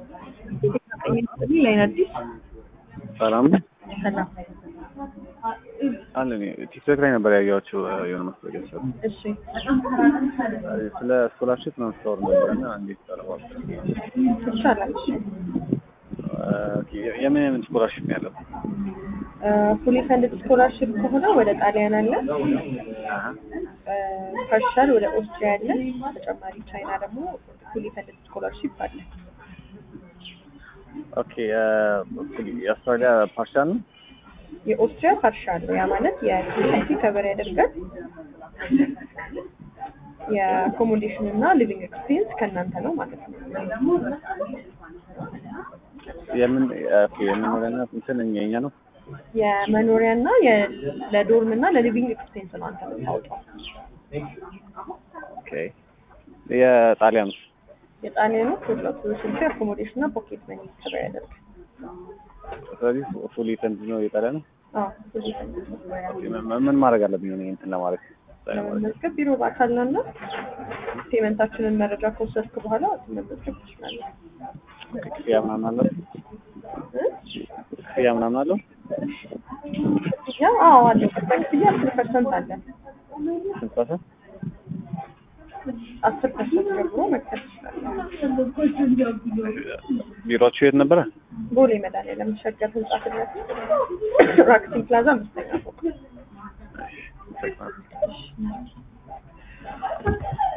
ላይን አዲስ ሰላም ነው ሰላም። አለ እኔ ቲክቶክ ላይ ነበር ያየኋቸው የሆነ ማስታወቂያ ሰሩ እሺ ስለ ስኮላርሽፕ ነው ስታወር ነበር እና እንዴት ቀረባል ይቻላል። እሺ የምን የምን ስኮላርሽፕ ነው ያለው ፉሊ ፈንድድ ስኮላርሽፕ ከሆነ ወደ ጣሊያን አለ፣ ፓርሻል ወደ ኦስትሪያ አለ። ተጨማሪ ቻይና ደግሞ ፉሊ ፈንድድ ስኮላርሽፕ አለ። ኦኬ የአውስትራሊያ ፓርሻል ነው የኦስትሪያ ፓርሻል ነው። ያ ማለት የቲሲ ከበር ያደርጋል። የአኮሞዴሽን እና ሊቪንግ ኤክስፔሪንስ ከእናንተ ነው ማለት ነው። የምን ኦኬ የመኖሪያና እንትን የኛ ነው የመኖሪያ እና ለዶርም እና ለሊቪንግ ኤክስፔንስ ነው አንተ የምታወጣው። ኦኬ የጣሊያኑ የጣሊያኑ ሁለቱ ስልክ አኮሞዴሽን እና ፖኬት መኒ ከበር ያደርጋል። ስለዚህ ፉሊ ፈንድ ነው የጣሊያ ነው አዎ ብዙ ፈንድ ምን ማድረግ አለብኝ ሆነ እንትን ለማድረግ መመዝገብ ቢሮ በአካል ነው እና ፔመንታችንን መረጃ ከወሰድክ በኋላ መመዝገብ ትችላለህ። ክፍያ ምናምን አለው ክፍያ ምናምን አለው ክፍያ አዎ አለው። ቅድመ ክፍያ አስር ፐርሰንት አለ። ስንት ፐርሰንት አስር ፐርሰንት ጀምሮ መክፈል ትችላለህ። ቢሮአችሁ የት ነበረ ቦሌ መድኃኒዓለም ሸገር ህንጻ ፊት ለፊት ራክሲን ፕላዛ አምስተኛ ፎቅ። እሺ